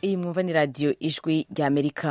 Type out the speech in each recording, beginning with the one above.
iyi mwumva ni radiyo ijwi ry'amerika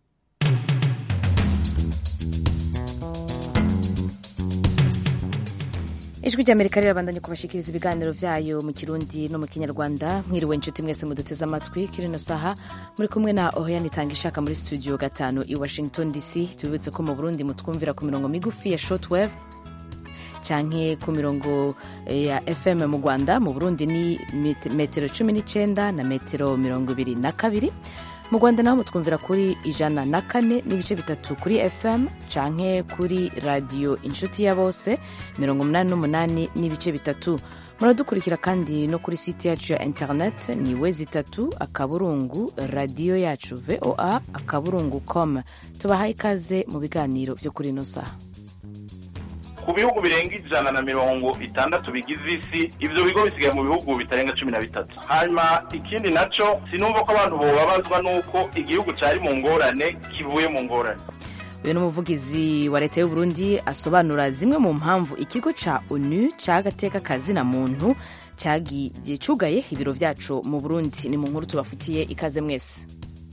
ijwi ry'amerika rirabandanya kubashikiriza ibiganiro vyayo mu kirundi no mu kinyarwanda mwiriwe inshuti mwese muduteze amatwi kirino saha muri kumwe na ohiyani itanga ishaka muri studio gatanu i washington dc tubibutse ko mu burundi mutwumvira ku mirongo migufi ya shortwave canke ku mirongo ya fm mu rwanda mu burundi ni metero cumi n'icenda na metero mirongo ibiri na kabiri mu rwanda naho mutwumvira kuri ijana na kane n'ibice bitatu kuri fm canke kuri radiyo inshuti ya bose mirongo umunani n'umunani n'ibice bitatu muradukurikira kandi no kuri site yacu ya internet ni wezi itatu akaburungu radiyo yacu voa akaburungu com tubahaye ikaze mu biganiro vyo kuri ino saha ku bihugu birenga ijana na mirongo itandatu bigize isi ivyo bigo bisigaye mu bihugu bitarenga cumi na bitatu hanyuma ikindi naco sinumva ko abantu bobabazwa n'uko igihugu cari mu ngorane kivuye mu ngorane uyu ni umuvugizi wa leta y'uburundi asobanura zimwe mu mpamvu ikigo ca onu c'agateka kazina muntu cugaye ibiro vyaco mu burundi ni mu nkuru tubafitiye ikaze mwese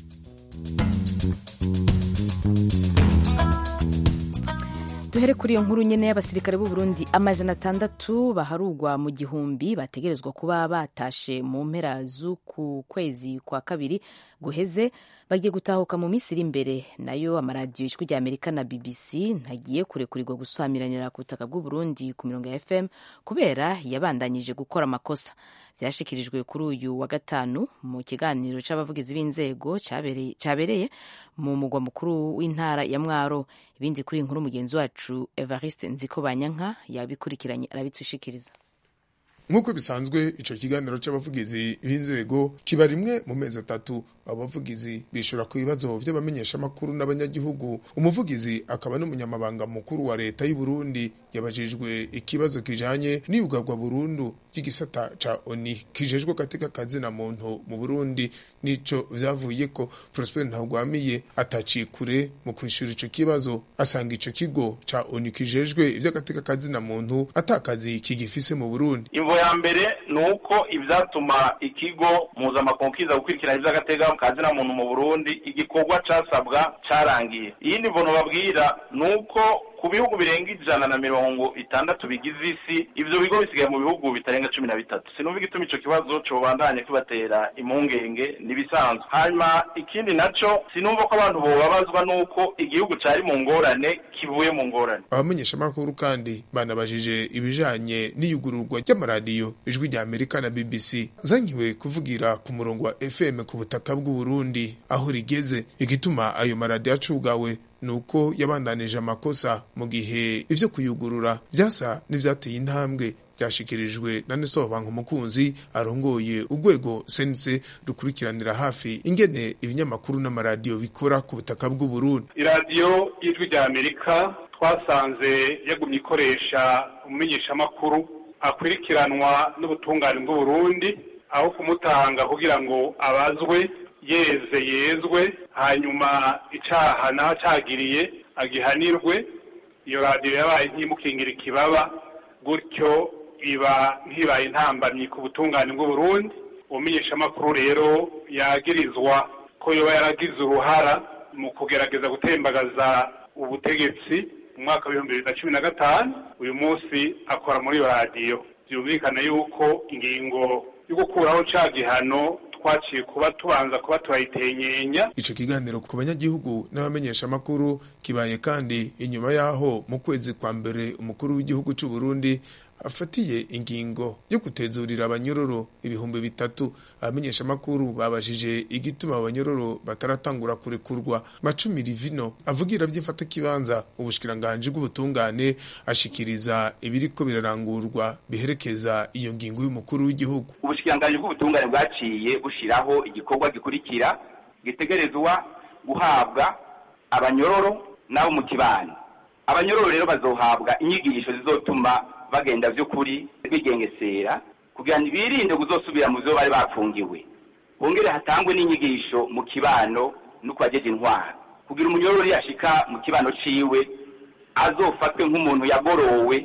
duhere kuri iyo nkuru nyene y'abasirikare b'u Burundi amajana atandatu baharugwa mu gihumbi bategerezwa kuba batashe mu mpera z'uku kwezi kwa kabiri guheze bagiye gutahuka mu minsi iri imbere nayo amaradiyo ijwi rya amerika na bbc ntagiye kurekurirwa gusamiranira ku butaka bw'u Burundi ku mirongo ya fm kubera yabandanyije gukora amakosa vyashikirijwe kuri uyu wa gatanu mu kiganiro c'abavugizi b'inzego cabereye mu mugwa mukuru w'intara ya mwaro ibindi kuri inkuru mugenzi wacu evariste nziko banyanka yabikurikiranye arabitushikiriza nk'uko bisanzwe ico kiganiro c'abavugizi b'inzego kiba rimwe mu mezi atatu abavugizi bishura ku bibazo vy'abamenyeshamakuru n'abanyagihugu umuvugizi akaba n'umunyamabanga mukuru wa leta y'u Burundi yabajijwe ikibazo kijanye n'iyugarwa burundu ry'igisata ca oni kijejwe gateka kazina muntu mu Burundi nico vyavuye ko Prosper Ntagwamiye atacikure mu kwishura ico kibazo asanga ico kigo ca oni kijejwe ivy'agateka kazina muntu atakazi kigifise mu Burundi imvo ya mbere ni uko ivyatuma ikigo mpuzamakungu kiza gukurikirana ivy'agateka kazina muntu mu Burundi igikorwa casabwa carangiye iyindi mvono babwira ni uko ku bihugu birenga ijana na mirongo itandatu bigize isi ivyo bigo bisigaye mu bihugu bitarenga cumi na bitatu sinumva igituma ico kibazo cobandanye kibatera impungenge n'ibisanzwe hanyuma ikindi naco sinumva ko abantu bobabazwa n'uko igihugu cari mu ngorane kivuye mu ngorane abamenyeshamakuru kandi banabajije ibijanye n'iyugururwa ry'amaradiyo ijwi rya amerika na bbc zankiwe kuvugira ku murongo wa fm ku butaka bw'u burundi aho rigeze igituma ayo maradiyo acugawe nuko yabandanije amakosa mu gihe ivyo kuyugurura vyasa n'ivyateye intambwe byashikirijwe na Nestor Bankumukunzi arongoye urwego sense rukurikiranira hafi ingene ibinyamakuru n'amaradiyo bikora ku butaka bw'u Burundi iradiyo y'ijwi rya Amerika twasanze yagumye ikoresha umumenyeshamakuru akwirikiranwa n'ubutungane bw'u Burundi aho kumutanga kugira ngo abazwe yeze yezwe hanyuma icaha naho cagiriye agihanirwe iyo radiyo yabaye nk'imukingira ikibaba gutyo iba ntibaye intambamyi ku butungane bw'uburundi umumenyeshamakuru rero yagirizwa ko yoba yaragize uruhara mu kugerageza gutembagaza ubutegetsi mu mwaka w'ibihumbi bibiri na cumi na gatanu uyu munsi akora muri iyo radiyo byumvikana yuko ingingo yo gukuraho ca gihano twaciye kuba tubanza kuba turayitenyenya ico kiganiro ku banyagihugu n'abamenyeshamakuru kibaye kandi inyuma yaho mu kwezi kwa mbere umukuru w'igihugu c'u Burundi afatiye ingingo yo gutezurira abanyororo ibihumbi bitatu abamenyeshamakuru babajije igituma abanyororo bataratangura kurekurwa macumi rivino avugira vy'imfata kibanza ubushikiranganji bw'ubutungane ashikiriza ibiriko birarangurwa biherekeza iyo ngingo y'umukuru w'igihugu ubushikiranganji bw'ubutungane bwaciye bushiraho igikorwa gikurikira gitegerezwa guhabwa abanyororo n'abo mu kibano abanyororo rero bazohabwa inyigisho zizotuma bagenda vy'ukuri bigengesera kugira ngo birinde kuzosubira mu vyo bari bafungiwe bongere hatangwe n'inyigisho mu kibano no kubajeje intwara kugira umunyororo yashika mu kibano ciwe azofatwe nk'umuntu yagorowe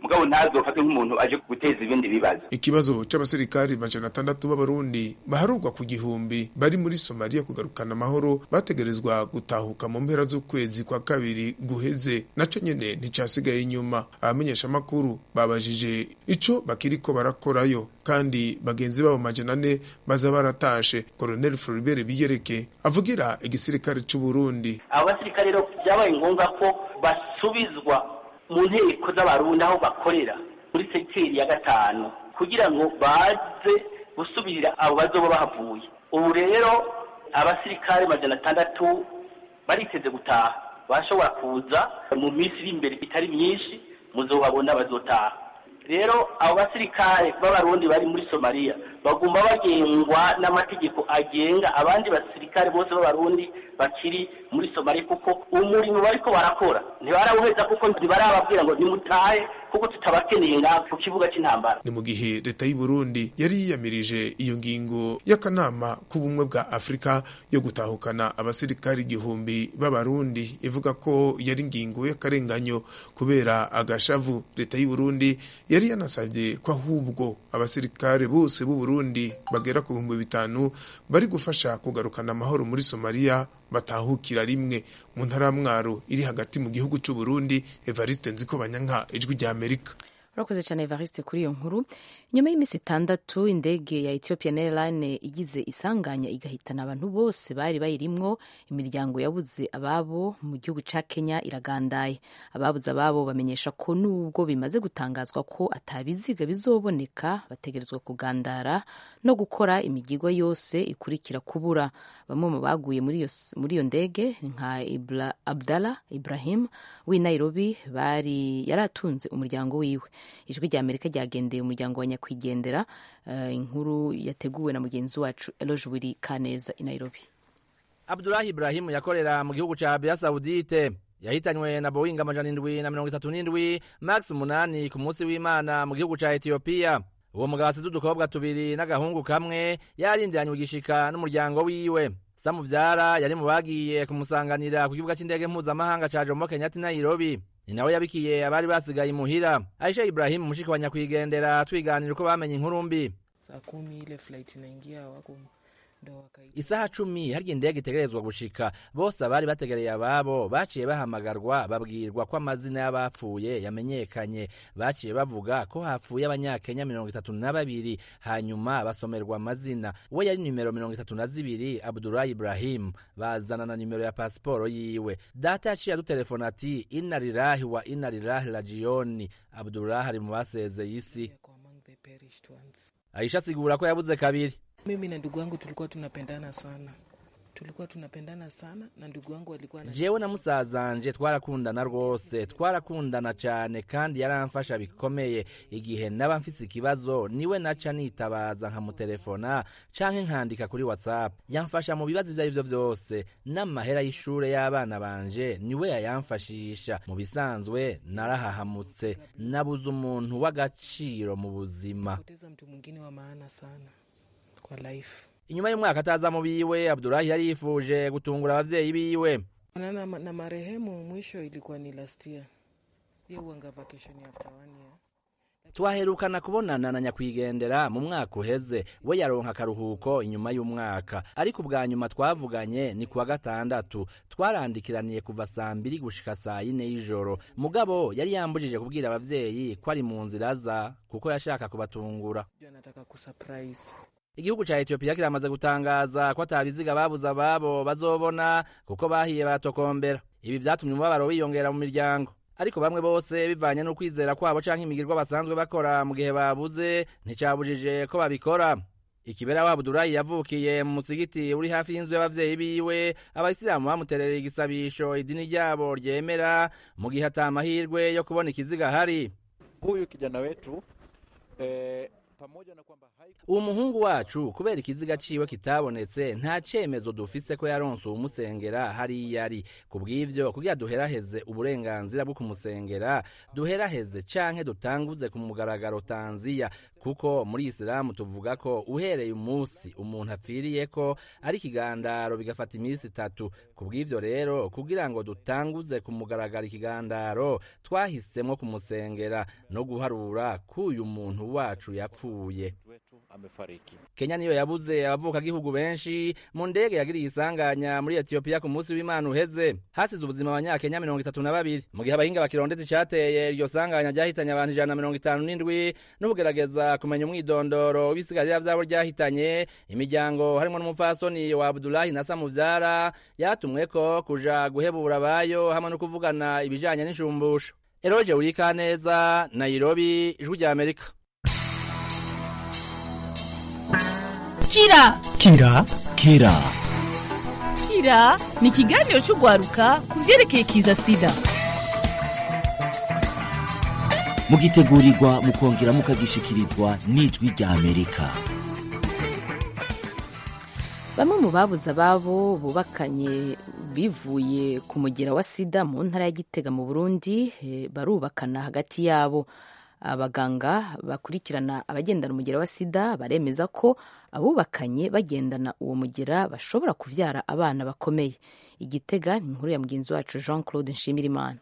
mugabo ntazofate nk'umuntu aje guteza ibindi bibazo ikibazo c'abasirikari majana atandatu b'abarundi baharurwa ku gihumbi bari muri somaliya kugarukana amahoro bategerezwa gutahuka mu mpera z'ukwezi kwa kabiri guheze naco nyene nticasigaye inyuma abamenyeshamakuru babajije ico bakiriko barakorayo kandi bagenzi babo majana ane baza baratashe colonel floribert biyereke avugira igisirikare c'uburundi abo basirikare rero vyabaye ngombwa ko basubizwa mu nteko z'abarundi aho bakorera muri segiteri ya gatanu kugira ngo baze gusubirira abo bazoba bahavuye ubu rero abasirikare majana atandatu bariteze gutaha bashobora kuza mu minsi iri imbere itari myinshi muzobabona bazotaha rero abo basirikare b'abarundi bari muri somaliya bagomba bagengwa n'amategeko agenga abandi basirikare bose b'abarundi bakiri muri somaliya kuko umurimo bariko barakora ntibarawuheza kuko ntibarababwira ngo nimutahe kuko tutabakeneye ngaha ku kibuga c'intambara ni mu gihe leta y'u Burundi yari yiyamirije iyo ngingo y'akanama k'ubumwe bwa Afurika yo gutahukana abasirikari igihumbi b'abarundi ivuga ko yari ingingo y'akarenganyo kubera agashavu leta y'u Burundi yari yanasabye ko ahubwo abasirikare bose b'u Burundi bagera ku bihumbi bitanu bari gufasha kugarukana amahoro muri Somalia batahukira rimwe mu ntara ya Mwaro iri hagati mu gihugu c'u Burundi Evariste Nziko Banyanka ijwi rya Amerika urakoze cyane evariste kuri iyo nkuru nyuma y'iminsi itandatu indege ya ethiopian airline igize isanganya igahitana abantu bose bari bayirimwo imiryango yabuze ababo mu gihugu ca kenya iragandaye ababuze ababo bamenyesha ko nubwo bimaze gutangazwa ko atabiziga bizoboneka bategerezwa kugandara no gukora imigigwa yose ikurikira kubura bamwe mu baguye muri iyo ndege nka Ibra, abdallah ibrahim w'i nairobi bari yaratunze umuryango wiwe ijwi rya amerika ryagendeye umuryango wa nyakwigendera uh, inkuru yateguwe na mugenzi wacu eloge wiri kaneza i nairobi abdulahi ibrahimu yakorera mu gihugu ca arabiya sawudite yahitanywe na boeing amajana indwi na mirongo itatu n'indwi max umunani ku munsi w'imana mu gihugu ca etiyopiya uwo mugabo asize udukobwa tubiri n'agahungu kamwe yarindiranywe igishika n'umuryango wiwe samuvyara yari mu bagiye kumusanganira ku kibuga c'indege mpuzamahanga ca jomo kenyatta i nairobi ni nawe yabikiye abari basigaye imuhira aisha ibrahimu mushiki wa nyakwigendera twiganira uko bamenye inkuru mbi saa kumi ile flight inaingia wako ndo wakaita isaha cumi harya indege itegerezwa gushika bose abari bategereye ababo baciye bahamagarwa babwirwa ko amazina y'abapfuye yamenyekanye baciye bavuga ko hapfuye abanyakenya mirongo itatu na babiri hanyuma basomerwa amazina we yari nimero mirongo itatu na zibiri abdulahi ibrahimu bazana na nimero ya pasiporo yiwe data yaciye adutelefona ati inna lilahi wa inna lilahi rajiyoni abdulahi ari mu basezeye isi yako among the perished ones aisha asigura ko yabuze kabiri mimi na ndugu yangu tulikuwa tunapendana sana tulikuwa tunapendana sana na ndugu yangu alikuwa na jewe na musazanje twarakundana rwose twarakundana cyane kandi yaramfasha bikomeye igihe naba mfise ikibazo niwe naca nitabaza nkamutelefona canke nkandika kuri whatsapp yamfasha mu bibazo ivyo arivyo vyose n'amahera y'ishure y'abana banje niwe yayamfashisha mu bisanzwe narahahamutse nabuze umuntu w'agaciro mu buzima poteza mtu mwingine wa maana sana kwa life inyuma y'umwaka ataza mu biwe abdulahi yari yifuje gutungura abavyeyi biwe na, na, na marehemu mwisho ilikuwa ni last year ye uanga vacation after one year twaherukana kubonana na nyakwigendera mu mwaka uheze we yaronka akaruhuko inyuma y'umwaka ariko ubwa nyuma twavuganye ni kuwa gatandatu twarandikiraniye kuva saa mbiri gushika saa yine y'ijoro mugabo yari yambujije kubwira abavyeyi ko ari mu nzira aza kuko yashaka kubatungura Juu anataka kusurprise igihugu ca etiyopiya kiramaze gutangaza ko atabiziga babuze ababo bazobona kuko bahiye batokombera ibi vyatumye umubabaro wiyongera mu miryango ariko bamwe bose bivanye n'ukwizera kwabo canke imigirwa basanzwe bakora mu gihe babuze nticabujije ko babikora ikibera wa abudulayi yavukiye mu musigiti uri hafi y'inzu y'abavyeyi biwe abayisilamu bamuterereye igisabisho idini ryabo ryemera mu gihe ata amahirwe yo kubona ikiziga hari huyu kijana wetu eh, uwo muhungu wacu kubera ikiziga ciwe kitabonetse nta cemezo dufise ko yaronse uwumusengera hariya ari ku bw'ivyo kugira duheraheze uburenganzira bwo kumusengera duheraheze canke dutanguze ku mugaragaro tanziya kuko muri isilamu tuvuga ko uhereye umunsi umuntu apfiriyeko ari ikigandaro bigafata iminsi itatu ku bw'ivyo rero kugira ngo dutanguze ku mugaragaro ikigandaro twahisemwo kumusengera no guharura k'uyu muntu wacu yapfuye kenya niyo yabuze abavukagihugu benshi mu ndege yagiriye isanganya muri etiyopiya ku munsi w'imana uheze hasize ubuzima abanyakenya mirongo itatu na babiri mu gihe abahinga bakirondetse icateye iryo sanganya ryahitanye abantu ijana na mirongo itanu n'indwi no kugerageza kumenya umwidondoro w'ibisigarira vyabo ryahitanye imiryango harimwo n'umupfasoni wa abdulahi na samuvyara yatumweko kuja guhebura abayo hamwe no kuvugana ibijanye n'inshumbusho eroje urikaneza nairobi ijwi rya amerika kira kira kira kira ni ikiganiro cy'urwaruka ku byerekeye kiza sida mugitegurirwa mukongera mukagishikirizwa n'ijwi rya amerika bamwe mu babuze ababo bubakanye bivuye ku mugera wa sida mu ntara ya gitega mu burundi eh, barubakana hagati yabo abaganga bakurikirana abagendana umugera wa sida baremeza ko abubakanye bagendana uwo mugera bashobora kuvyara abana bakomeye igitega ni inkuru ya mugenzi wacu jean claude nshimirimana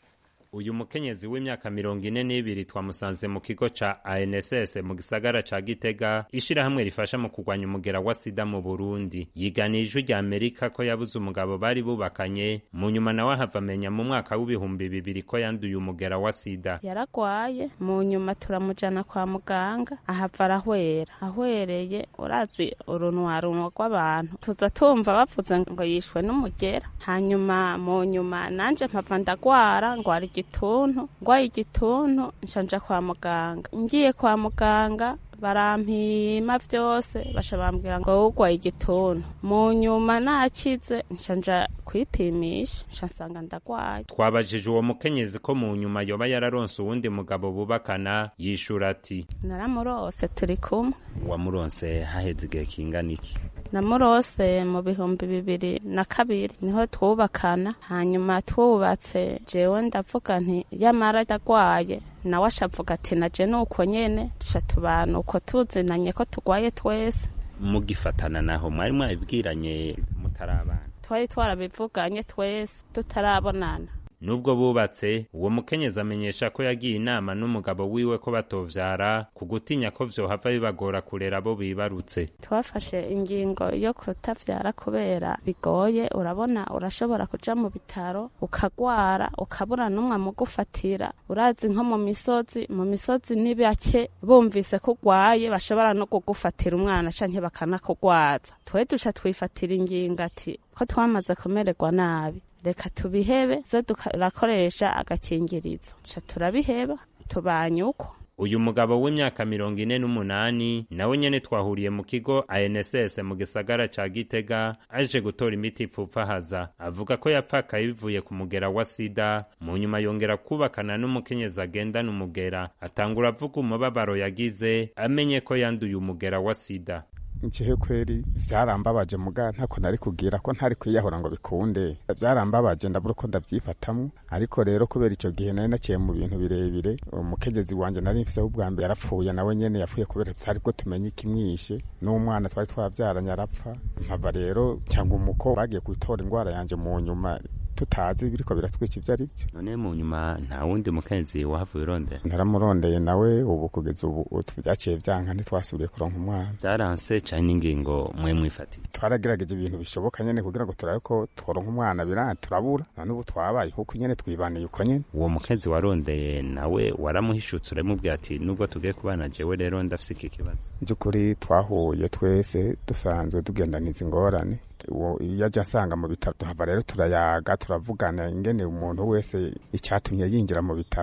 uyu mukenyezi w'imyaka mirongo ine n'ibiri twamusanze mu kigo ca anss mu gisagara ca gitega ishirahamwe rifasha mu kurwanya umugera wa sida mu burundi yiganiye ijwi rya amerika ko yabuze umugabo bari bubakanye mu nyuma nawe ahava amenya mu mwaka w'ibihumbi bibiri ko yanduye umugera wa sida yaragwaye mu nyuma turamujana kwa muganga ahava arahwera ahwereye urazi urunwarunwa rw'abantu tuza tumva bavuze ngo yishwe n'umugera hanyuma mu nyuma nanje mpava ndagwara ngwara igituntu ngwaye igituntu nshanja kwa muganga ngiye kwa muganga barampima vyose basha bambwira ngo urwaye igituntu mu nyuma nakize nshanja kwipimisha nca nsanga ndagwaye twabajije uwo mukenyezi ko mu nyuma yoba yararonse uwundi mugabo bubakana yishura ati naramurose turi kumwe wamuronse haheze igihe kingana iki namurose mu bihumbi bibiri na kabiri niho twubakana hanyuma twubatse jewe ndavuga nti yamara ndagwaye nawe ashavuga ati naje nuko nyene duca tubana uko tuzinanye ko tugwaye twese mugifatana naho mwari mwabibwiranye mutarabana twari twarabivuganye twese tutarabonana nubwo bubatse uwo mukenyezi amenyesha ko yagiye inama n'umugabo wiwe ko batovyara ku gutinya ko vyohava bibagora kurera abo bibarutse twafashe ingingo yo kutavyara kubera bigoye urabona urashobora kuja mu bitaro ukagwara ukabura n'umwe mugufatira urazi nko mu misozi mu misozi ni bake bumvise ko urwaye bashobora no kugufatira umwana canke bakanakugwaza twe duca twifatira ingingo ati ko twamaze kumererwa nabi reka tubihebe zo turakoresha agakingirizo ca turabiheba tubanye uko uyu mugabo w'imyaka mirongo ine n'umunani nawe nyene twahuriye mu kigo anss mu gisagara ca gitega aje gutora imiti ipfupfahaza avuga ko yapfakaye bivuye ku mugera wa sida mu nyuma yongera kubakana n'umukenyezi agendana umugera atangura avuga umubabaro yagize amenye ko yanduye umugera wa sida njewe kweri vyarambabaje muga ntako nari kugira ko ntari kwiyahura ngo bikunde vyarambabaje ndabura uko ndavyifatamwo ariko rero kubera ico gihe nari naciye mu bintu birebire umukenyezi wanje nari mfiseho ubwa mbere yarapfuye nawe nyene yapfuye kubera tutari bwo tumenye ikimwishe n'umwana twari twavyaranye arapfa mpava rero cyangwa umuko bagiye gutora ingwara yanje mu nyuma tutazi biriko biratwica ivyo ari vyo none mu nyuma nta wundi mukenyezi wahavuye urondera naramurondeye nawe ubu kugeza ubu vyaciye vyanka ntitwasubiye kuronka umwana vyaranse cane n'ingingo mwe mwifatiye twaragerageje ibintu bishoboka nyene kugira ngo turabe ko tworonka umwana biranga turabura none ubu twabaye kuko nyene twibaniye uko nyene uwo mukenyezi warondeye nawe waramuhishutse uramubwira ati nubwo tugiye kubana jewe rero ndafise iki kibazo by'ukuri twahuye twese dusanzwe tugendaniza ingorane iyo ajya asanga mu bitaro tuhava rero turayaga turavugana ingene umuntu wese icyatumye yinjira mu bitaro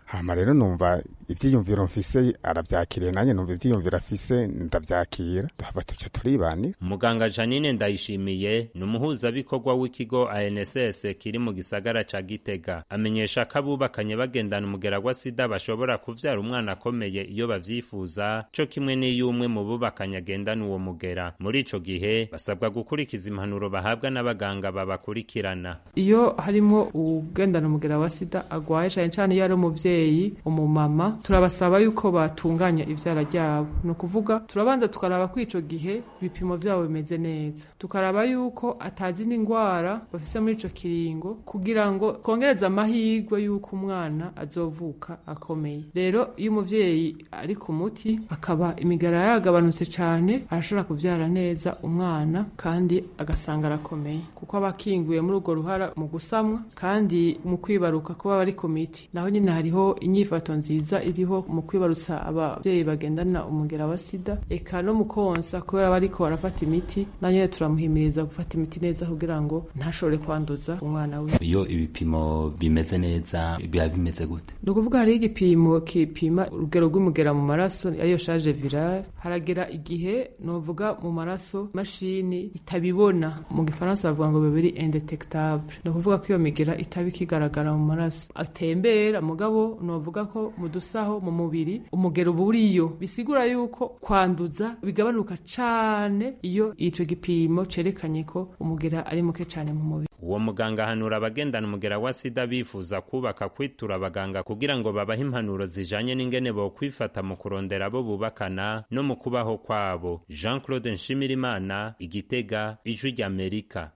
hama rero numva ivyiyumviro mfise aravyakiriye nanjye numva ivyiyumviro afise ndavyakira tuhava tuca turibanira muganga janine ndayishimiye ni umuhuzabikorwa w'ikigo anss kiri mu gisagara ca gitega amenyesha ko abubakanye bagendana umugera wa sida bashobora kuvyara umwana akomeye iyo bavyifuza co kimwe n'iyo umwe mu bubakanye agendana uwo mugera muri ico gihe basabwa gukurikiza impanuro bahabwa n'abaganga babakurikirana iyo harimo ugendana umugera wa sida agwaye cane cane iyo ari umuvyeyi umumama turabasaba yuko batunganya ivyara ryabo ni ukuvuga turabanza tukaraba ko ico gihe ibipimo vyabo bimeze neza tukaraba yuko atazi n'ingwara bafise muri ico kiringo kugira ngo twongereze amahirwe yuko umwana azovuka akomeye rero iyo umuvyeyi ari ku muti akaba imigara yagabanutse cane arashobora kuvyara neza umwana kandi agasanga arakomeye kuko aba akinguye muri urwo ruhara mu gusamwa kandi mu kwibaruka kuba bari ku miti naho nyine hariho inyifato nziza iriho mu kwibarutsa abavyeyi bagendana umugera wa sida eka no mu konsa kubera bariko barafata imiti na nyene turamuhimiriza gufata imiti neza kugira ngo ntashobore kwanduza umwana we iyo ibipimo bimeze neza biba bimeze gute ni ukuvuga hariho igipimo kipima urugero rw'umugera mu maraso ariyo charge virale haragera igihe novuga mu maraso imashini itabibona mu gifaransa bavuga ngo bibiri indetectable ni ukuvuga ko iyo migera itaba ikigaragara mu maraso atembera mugabo novuga ko mu dusaho mu mubiri umugero uba uriyo bisigura yuko kwanduza bigabanuka cane iyo ico gipimo cerekanye ko umugera ari muke cane mu mubiri uwo muganga ahanura abagendana umugera wa sida bifuza kubaka kwitura abaganga kugira ngo babahe impanuro zijanye n'ingene bo kwifata mu kurondera abo bubakana no mu kubaho kwabo jean claude nshimirimana igitega ijwi ry'amerika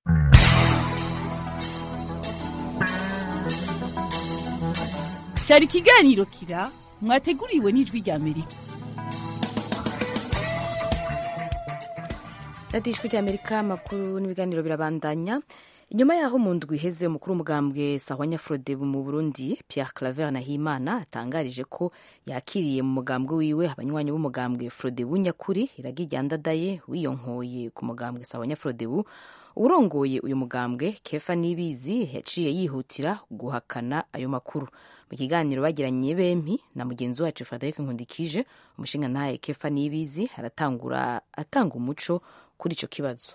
cyari ikiganiro kira mwateguriwe n'ijwi ry'amerika radiyo ijwi ry'amerika amakuru n'ibiganiro birabandanya inyuma y'aho mu ndwi iheze umukuru w'umugambwe sahwanya frodebu mu burundi pierre claver nahimana atangarije ko yakiriye mu mugambwe wiwe abanywanyi b'umugambwe frodebu nyakuri iragi ryandadaye wiyonkoye ku mugambwe sahwanya frodebu urongoye uyu mugambwe kefa nibizi yaciye yihutira guhakana ayo makuru mu kiganiro bagiranye bempi na mugenzi wacu frederic nkundikije umushinga ntaye kefa nibizi aratangura atanga umuco kuri icyo kibazo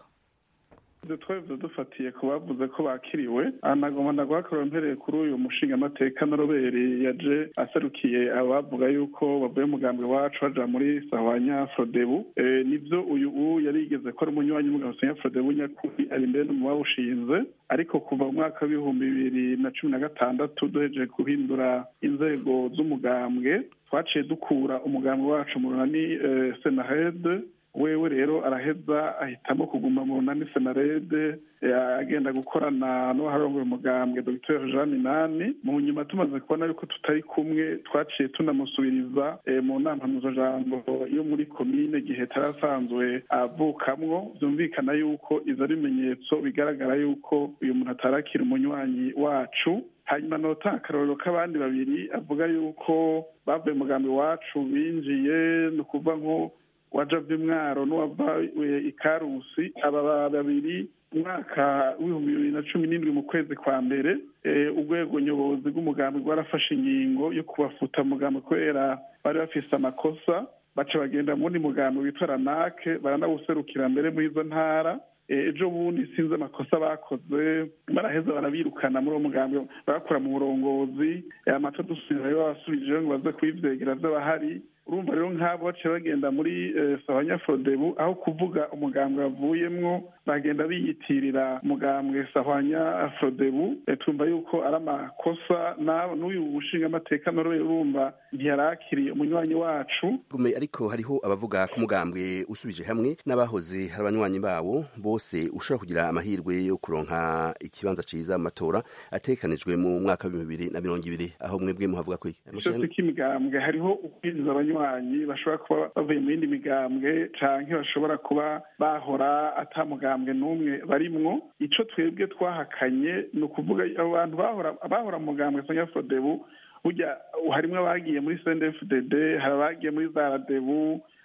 ibyo twebwe dufatiye ku bavuze ko bakiriwe anagoma ndagwakorewe mpereye kuri uyu mushinga amateka na roberi yaje aserukiye abavuga yuko bavuye umugambi wacu baja muri sahwanya frodebu nibyo uyu u yari yigeze ko ari umunywanyi w'umugambi sahwanya frodebu nyakuri ari imbere no mu bawushinze ariko kuva mu mwaka w'ibihumbi bibiri na cumi na gatandatu duhejeje guhindura inzego z'umugambwe twaciye dukura umugambi wacu mu runani senahede wewe rero araheza ahitamo kuguma mu runani senarede agenda gukorana n'uwaharongoye umugambwe dr jean minani mu nyuma tumaze kubona yuko tutari kumwe twaciye tunamusubiriza mu nama mpuzajambo yo muri komine gihe tarasanzwe avukamwo byumvikana yuko izo ari ibimenyetso bigaragara yuko uyu muntu atarakira umunywanyi wacu hanyuma nota akarorero k'abandi babiri avuga yuko bavuye umugambi wacu binjiye ni ukuvuga nko wajavye mwaro n'uwavaye ikarusi aba babiri umwaka w'ibihumbi bibiri na cumi n'indwi mu kwezi kwa mbere urwego nyobozi rw'umugambi rwarafashe ingingo yo kubafuta mugambi kubera bari bafise amakosa baca bagenda mu wundi mugambi witwa ranake baranawuserukira mbere muri izo ntara ejo bundi sinzi amakosa bakoze baraheza barabirukana muri uwo mugambi bakora mu burongozi amato dusubirayo babasubijeyo ngo baze kuyivyegera vy'abahari urumva rero nk'abo baciye bagenda muri sahanya frodebu aho kuvuga umugambwe bavuyemwo bagenda biyitirira umugambwe sahwanya frodebu twumva yuko ari amakosa n'uyu mushinga amateka nawe urumva ntiyarakiriye umunywanyi wacu ariko hariho abavuga ko umugambwe usubije hamwe n'abahoze hari abanywanyi bawo bose ushobora kugira amahirwe yo kuronka ikibanza ciza mu matora atekanijwe mu mwaka w'ibihumbi bibiri na mirongo ibiri aho mwebwe muhavuga ko cyose k'imigambwe hariho ukwinjiza abanywanyi bashobora kuba bavuye mu yindi migambwe canke bashobora kuba bahora ata mugambwe n'umwe barimwo ico twebwe twahakanye ni ukuvuga abo bantu bahora mu mugambwe sonya frodebu burya harimwo abagiye muri cndfdd hari abagiye muri zaradebu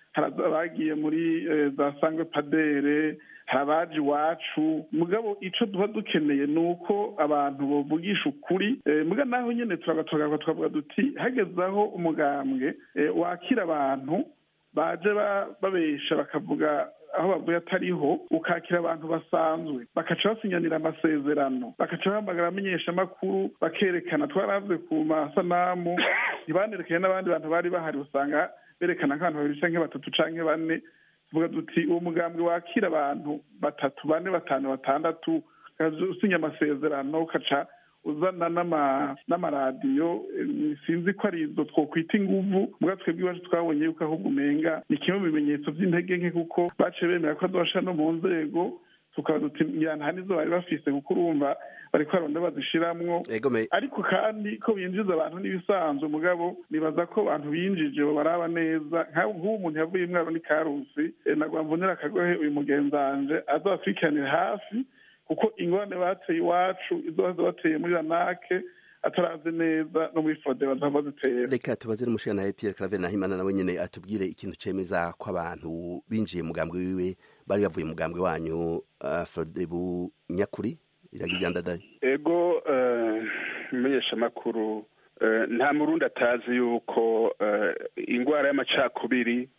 hari abagiye muri za sangwe padere hari abaje iwacu mugabo icyo duba dukeneye ni uko abantu bavugisha ukuri muga naho nyine turagatorwa twavuga duti hageze aho umugambwe wakira abantu baje babesha bakavuga aho bavuye atariho ukakira abantu basanzwe bakaca basinyanira amasezerano bakaca bahamagara amenyeshamakuru bakerekana twaravuze ku masanamu ntibanerekanye n'abandi bantu bari bahari usanga berekana nk'abantu babiri canke batatu canke bane tuvuga duti uwo mugambwe wakira abantu batatu bane batanu batandatu usinya amasezerano ukaca uzana n'amaradiyo sinzi ko ari izo twokwita inguvu mbwa twebwe iwacu twabonye yuko ahubwo umenga ni kimwe mu bimenyetso by'intege nke kuko baciye bemera ko adosha no mu nzego tukaba duti nta nizo bari bafise kuko urumva bariko baronda bazishiramwo ariko kandi ko binjiza abantu n'ibisanzwe mugabo nibaza ko abantu binjije baraba neza nk'ubu umuntu yavuye imwaro ni karusi nagwa mvunira akagohe uyu mugenzanje azabakurikiranira hafi kuko ingorane bateye iwacu izo baza bateye muri ranake atarazi neza no muri fode bazava zitera reka tubaze n'umushana Pierre Claver Nahimana nawe nyene atubwire ikintu cemeza ko abantu binjiye mugambwe wiwe bari bavuye mugambwe wanyu uh, Frodebu nyakuri iragijandadaye ego menyesha makuru uh, nta murundi atazi yuko uh, ingwara y'amacakubiri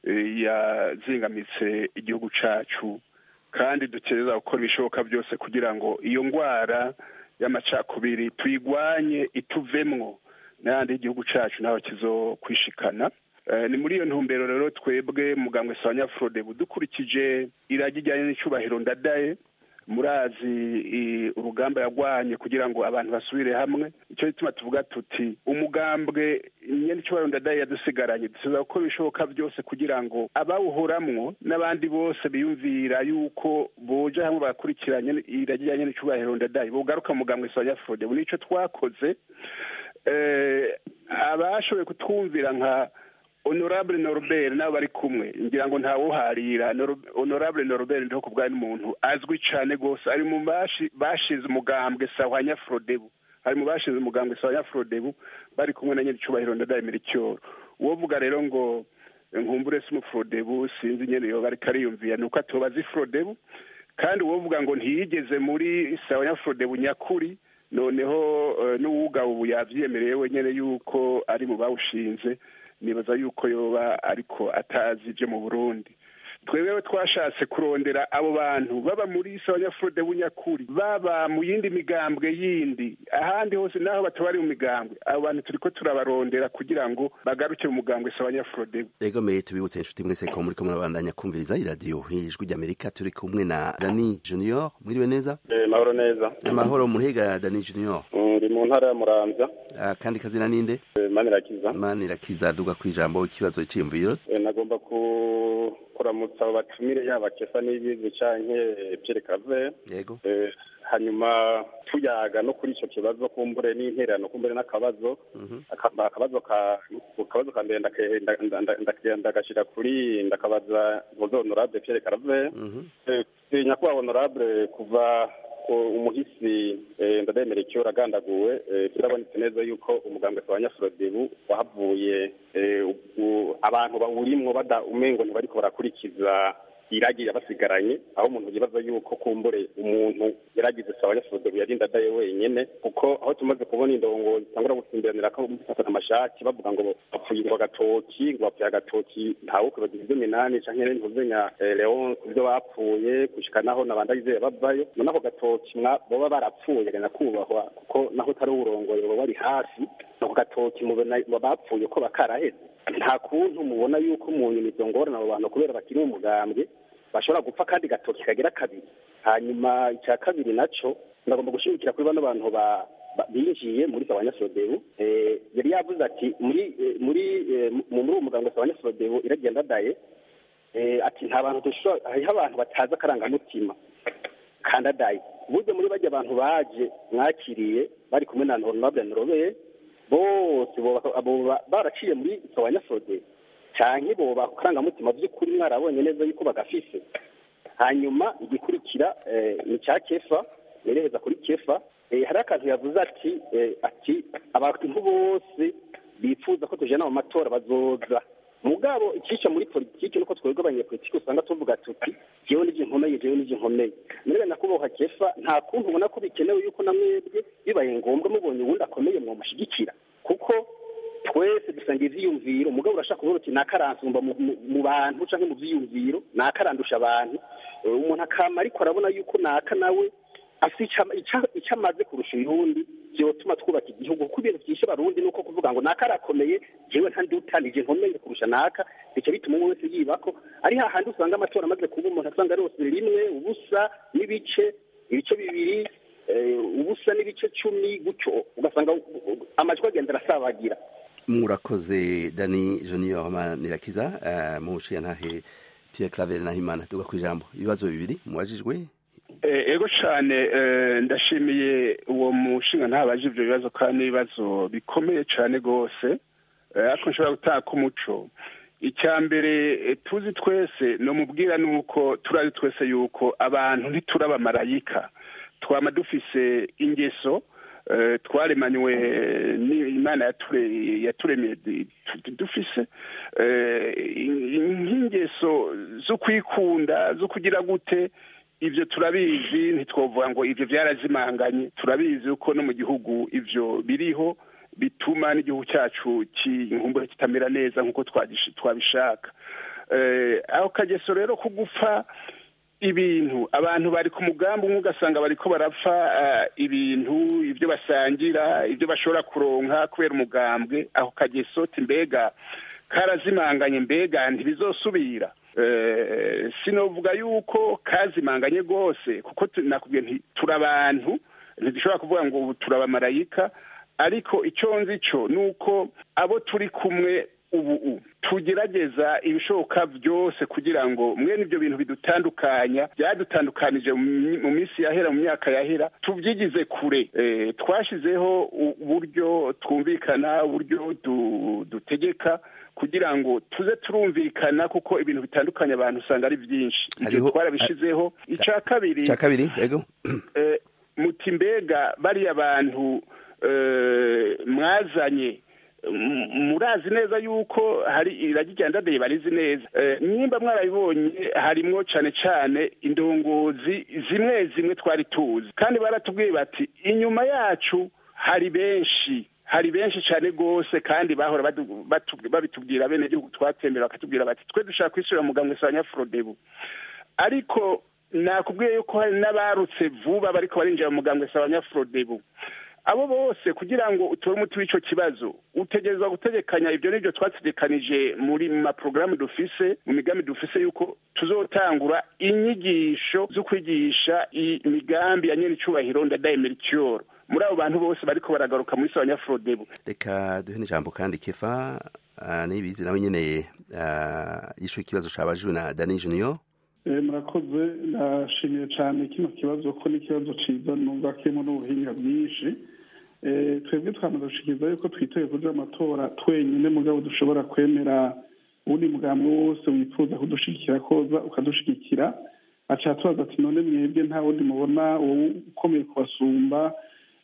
yazingamitse igihugu cacu kandi dukereza gukora ibishoboka byose kugira ngo iyo ndwara y'amacakubiri tuyigwanye ituvemwo n'ayandi y'igihugu cyacu naho kizokwishikana ni muri iyo ntumbero rero twebwe mugambwe sawanyafurode dukurikije iragi rijyanye n'icyubahiro ndadaye murazi urugamba yagwanye kugira ngo abantu basubire hamwe icyo gituma tuvuga tuti umugambwe nyine icyubahiro ndadaye yadusigaranye dusiza gukora ibishoboka byose kugira ngo abawuhoramwo n'abandi bose biyumvira yuko boja hamwe bakurikiranye iragi rijyanye n'icyubahiro ndadaye bogaruka mugambwe sawanyafurode ubu nicyo twakoze abashoboye kutwumvira nka honorable norbert nabo bari kumwe ngira ngo ntawuharira honorable norbert ndiho kubwa n'umuntu azwi cyane rwose ari mu bashinze umugambwe sawa nyafrodebu ari mu bashinze umugambwe sawa nyafrodebu bari kumwe na nyir'icyubahiro ndadaye miricyoro uwo vuga rero ngo nkumbure si umufrodebu sinzi nyene yoba ariko ariyumvira ni uko atobaza ifrodebu kandi uwo vuga ngo ntiyigeze muri sawa nyafrodebu nyakuri noneho n'uwuga ubu yavyemereye wenyene yuko ari mu bawushinze nibaza yuko yoba ariko atazi ibyo mu burundi twewewe twashatse kurondera abo bantu baba muri sabanyafurode bunyakuri baba mu yindi migambwe yindi ahandi hose naho batabari mu migambwe abo bantu turiko turabarondera kugira ngo bagaruke mu mugambwe sabanyafurode ego meye tubibutse inshuti mwese ko muriko murabandanya kumviriza iradiyo ijwi ry'amerika turi kumwe na dani junior mwiriwe neza mahoro neza amahoro muhega dani junior ndi mu ntara ya muramvya kandi kazina ninde manirakiza manirakiza duga ku ijambo ikibazo c'iyumviro nagomba ku kuramutsa abo batumire yaba kefa n'ibizi canke Pierre Claver yego hanyuma tuyaga no kuri ico kibazo kumbure n'intererano kumbure n'akabazo akabazo ka akabazo ka mbere ndagashira kuri ndakabaza muzo honorable Pierre Claver nyakubahwa honorable kuva umuhisi ndademera icyo uragandaguwe turabonetse neza yuko umugambwe wa nyafrodebu wahavuye abantu bawurimwo bada umengo ntibariko barakurikiza iragi yabasigaranye aho umuntu yibaza yuko kumbure umuntu yaragize sawa nyafrodebu yarinda adaye wenyene kuko aho tumaze kubona indongo zitangura gutsimbiranira ko gufatana amashati bavuga ngo bapfuye ngo agatoki ngo bapfuye agatoki ntawe kwibagira ibyo minani canke ntuzenya leon kubyo bapfuye gushika naho nabandagizeye bavayo none ako gatoki boba barapfuye gana kubahwa kuko naho utari uwurongoye boba bari hafi ako gatoki mubona bapfuye ko bakaraheze nta kuntu mubona yuko mu nyuma izo ngorane abo bantu kubera bakiri mu mugambwe bashobora gupfa kandi gatoki kagira kabiri hanyuma icya kabiri naco ndagomba gushimikira kuri bano bantu binjiye muri sabanyasodebu yari yavuze ati muri muri muri uwo muganga sabanyasodebu iragenda daye ati nta bantu dushobora hariho abantu batazi akarangamutima kandadaye burya muri bajya abantu baje mwakiriye bari kumwe na honorable norobeye bose baraciye muri sabanyasodebu canke boba karangamutima by'ukuri mwarabonye neza yuko bagafise hanyuma igikurikira ni cya kefa nereheza kuri kefa hari akantu yavuze ati ati abantu bose bifuza ko tujana mu matora bazoza mugabo ikica muri politiki nuko twebwe abanyepolitiki usanga tuvuga tuti jewe nije nkomeye jewe nije nkomeye murebe nakuboha kefa nta kuntu ubona ko bikenewe yuko na mwebwe bibaye ngombwa mubonye uwundi akomeye mwomushyigikira kuko twese dusanga ivyiyumviro mugabo urashaka kuvuga uti nakaransumba mu- mu- mu bantu canke mu vyiyumviro nakarandusha abantu Eh, umuntu akama ariko arabona yuko naka nawe afite ica- ica- ico amaze kurusha uyundi vyotuma twubaka igihugu kuko ibintu vyishe abarundi nuko kuvuga ngo naka arakomeye jewe ntandutanije nkomeye kurusha naka bica bituma umwe wese yibako ari hahandi usanga amatora amaze kuba umuntu asanga rose rimwe ubusa n'ibice ibice bibiri eh, ubusa n'ibice cumi gutyo ugasanga u- u- amajwi agenda arasabagira murakoze dani junior manirakiza uh, mu ntahe pierre claver nahimana tuga ku ijambo ibibazo bibiri mubajijwe Eh, ego cyane eh, ndashimiye uwo mushinga ntabaje ibyo bibazo kandi n'ibibazo bikomeye cyane rwose Eh, ariko nshobora gutanga umuco icya mbere eh, tuzi twese no mubwira ni uko turazi twese yuko abantu ntituraba marayika twama dufise ingeso eh, twaremanywe n'imana yature- yaturemeye di- tu- dufise eh, in- nk'ingeso zo kwikunda zo kugira gute ivyo turabizi ntitwovuga ngo ivyo vyarazimanganye turabizi uko no mu gihugu ivyo biriho bituma n'igihugu cyacu kinkumbure kitamera neza nk'uko twagish- twabishaka Eh, aho kageso rero ko gupfa ibintu abantu bari ku mugambi umwe ugasanga bariko barapfa eh, ibintu ibyo basangira ibyo bashobora kuronka kubera umugambwe aho kageso ti mbega karazimanganye mbega ntibizosubira Eh, sinovuga yuko kazimanganye rwose kuko tu- nakubwiye nti turi abantu ntidushobora kuvuga ngo ubu turabamarayika ariko icyo nzi cyo ni uko abo turi kumwe ubu u tugerageza ibishoboka byose kugira ngo mwene ibyo bintu bidutandukanya byadutandukanije mu mi- mu minsi yahera mu myaka yahera tubyigize kure Eh, twashyizeho u- uburyo twumvikana uburyo du- dutegeka kugira ngo tuze turumvikana kuko ibintu bitandukanye abantu usanga ari byinshi ibyo Hariho- twarabishizeho icya kabiri cya kabiri yego eh, muti mbega bariya bantu eh, mwazanye m- murazi neza yuko hari iragi rya ndadaye barizi neza Eh, nimba mwarabibonye harimwo cane cane indongozi zimwe zimwe twari tuzi kandi baratubwiye bati inyuma yacu hari benshi hari benshi cyane rwose kandi bahora badu- batu- babitubwira bene gihugu twatembera bakatubwira bati twe dushaka kwisubira mu gambwe sa nyafurodebu ariko nakubwiye yuko hari n'abarutse vuba bariko barinjira mu mugambwe sa abanyafurodebu abo bose kugira ngo utore umuti w'ico kibazo utegerezwa gutegekanya ibyo nibyo twategekanije muri mu maporogaramu dufise mu migambi dufise yuko tuzotangura inyigisho zo kwigisha imigambi ya nyene icubahiro ndadaye melchior muri abo bantu bose bariko baragaruka muri sa abanyafurodebu reka duhe n'ijambo kandi kefa uh, nibizi nawe nyene uh, yishuye ikibazo cabajijwe na dani junior Eh, murakoze ndashimiye cyane kino kibazo ko ni ikibazo ciza numva kirimo n'ubuhinga bwinshi Eh, twebwe twamaze gushikiriza yuko twitoye kuja amatora twenyine mugabo dushobora kwemera uwundi mugambi wose wifuza kudushigikira koza ukadushigikira aca tubaza ati none mwebwe nta wundi mubona wowe ukomeye kubasumba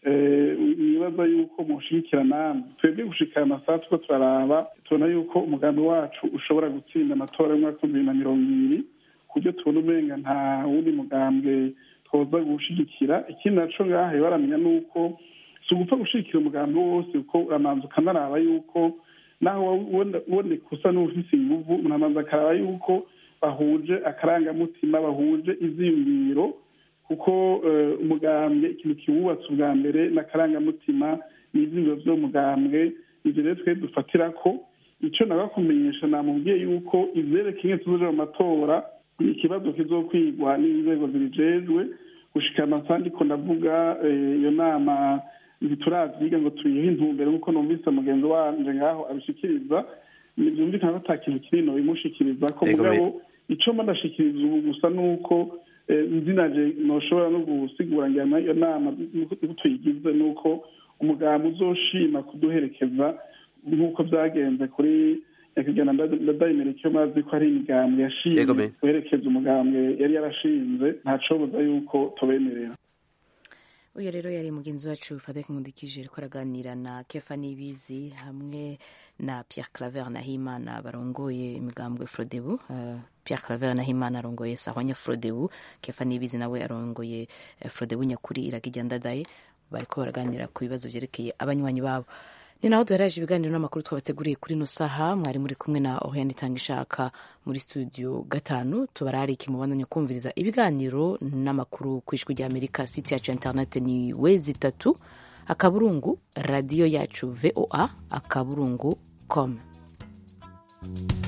Eh, nibaza yuko mushigikira namwe twebwe gushikira amasaha tuko turaraba tubona yuko umugambi wacu ushobora gutsinda amatora y'umwaka w'ibihumbi bibiri na mirongo ibiri kubyo tubona umenga nta wundi mugambwe twoza gushigikira ikindi naco ngahe baramenya nuko si ugupfa gushigikira umugambi wose kuko uramanza ukanaraba yuko naho uboneka usa n'ufise inguvu uramanza akaraba yuko bahuje akarangamutima bahuje ivyiyumviro kuko eh, umugambwe ikintu kiwubatse ubwa mbere n'akarangamutima n'ivyiyumviro vy'umugambwe ivyo rero twe dufatirako ico nagakumenyesha namubwiye yuko ivyerekeye tuzoja mu matora ni ikibazo kizokwigwa n'inzego zibijejwe gushika amasaha ndiko ndavuga eh, iyo nama ntituravyiga ngo tuyihe intumbero nk'uko numvise mugenzi wanje ngaho abishikiriza vyumvikana ko ata kintu kinini bimushikiriza ko Ego, mugabo ico mba ndashikiriza ubu gusa nuko eh, nzinaje noshobora no gusigura ngira iyo nama uko tuyigize nuko umugambi uzoshima kuduherekeza nk'uko vyagenze kuri nyakigana ndadayimereke mazi ko ari imigambwe Yego, yashimye me. guherekeza umugambwe yari yarashinze ntacobuza yuko tubemerera uyu rero yari mugenzi wacu fadek nkundikije ariko araganira na kefa nibizi hamwe na pierre claver nahimana barongoye imigambwe frodebu uh, pierre claver nahimana arongoye sahwanya frodebu kefa nibizi nawe arongoye uh, frodebu nyakuri iragijya ndadaye bariko baraganira ku bibazo vyerekeye abanywanyi babo ni naho duheraje ibiganiro n'amakuru twabateguriye kuri no saha mwari muri kumwe na oriane itanga ishaka muri studio gatanu tubararike mubandanye kumviriza ibiganiro n'amakuru ku ijwi rya amerika site yacu internet ni wezi itatu akaburungu radiyo yacu voa akaburungu com